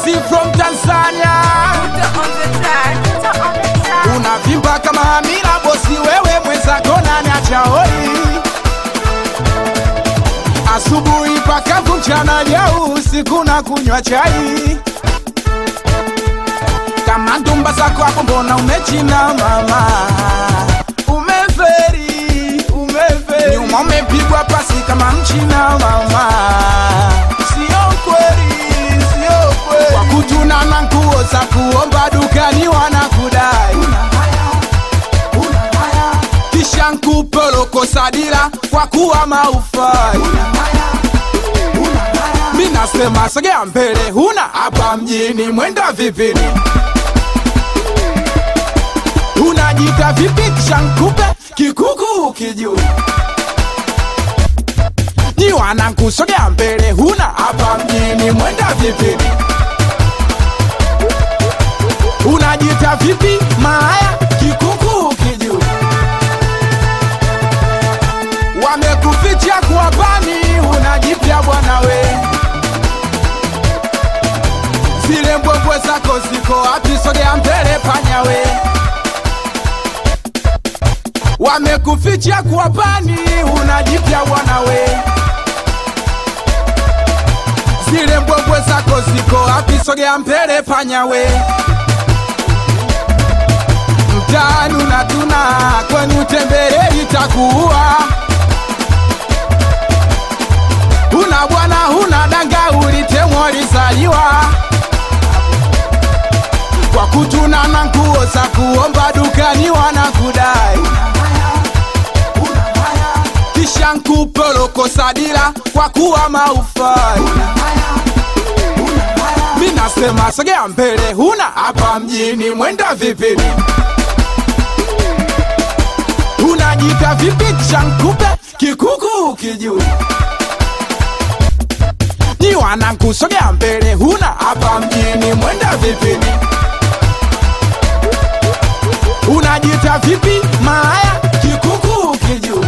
Mkosi from Tanzania unavimba kama hamira bosi wewe mwenzako nani achaoi asubuhi pakavu mchana jau usiku na kunywa chai kama ndumba zako hapo mbona umechina mama umeferi umeferi nyuma umepigwa pasi kama mchina mama sio kweli sio kweli kwa kutuna na nguo za kuomba dukani wanakudai kisha nkupoloko sadira kwa kuwa maufai mi nasema sogea mbele huna hapa mjini mwenda vipini unajita vipi kisha nkupe kikuku kijuu ni wanangu sogea mbele huna hapa mjini mwenda vipini unajita vipi malaya kikuku kijuu wamekuficha kwa bani unajipya bwana we zile mbwembwe zako ziko wapi sogea mbele panya we wamekuficha kwa bani unajipya bwana we zile mbwembwe zako ziko wapi sogea mbele panya we mtaani unatuna kwenu tembele itakuua huna bwana huna danga ulitemwa lizaliwa kwa kutuna na nguo za kuomba dukani wanakudai kisha nkupoloko sadira kwa kuwa maufai mi nasema sogea mbele huna hapa mjini mwenda vipini unajita vipi kisha nkupe kikuku kijuu ni wanangu sogea mbele huna hapa mjini mwenda vipini unajita vipi malaya kikuku kijuu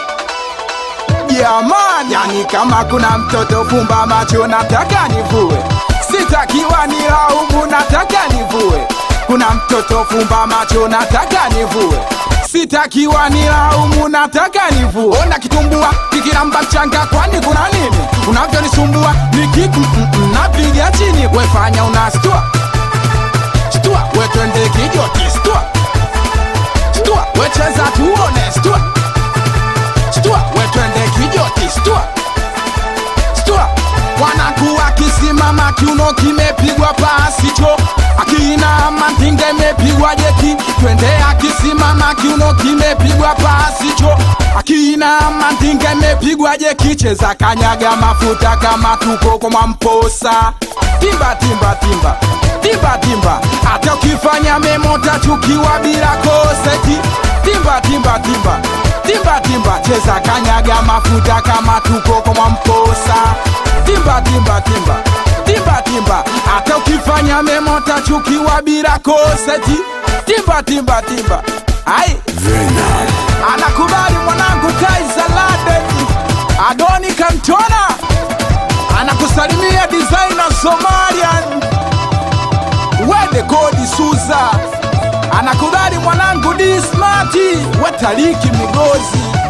jamani yani kama kuna mtoto fumba macho nataka nivue sitakiwa ni laumu nataka nivue kuna mtoto fumba macho nataka nivue sitakiwa ni laumu nataka nivue ona kitumbua kikiramba mchanga kwani kuna nini unavyonisumbua nikiku mm, mm, napiga chini wefanya unastua stua wetwende kijoti stua stua wecheza tuone stua stua wetwende kijoti stua stua wanakuwa kisimama kiuno kimepigwa pasicho akina mantinga imepigwa jeki twende akisimama kiuno kimepigwa pasicho akina mantinga imepigwa jeki cheza kanyaga mafuta kama tuko kwa mamposa timba timba timba timba timba hata ukifanya memota chukiwa bila koseti timba timba timba timba timba cheza kanyaga mafuta kama tuko kwa mamposa timba timba timba timba timba hata ukifanya memota chukiwa bila koseti timba timba timba ai anakubali mwanangu kaisaladeni adoni kantona anakusalimia designer somalian wede godi suza anakubali mwanangu dismati wetaliki migozi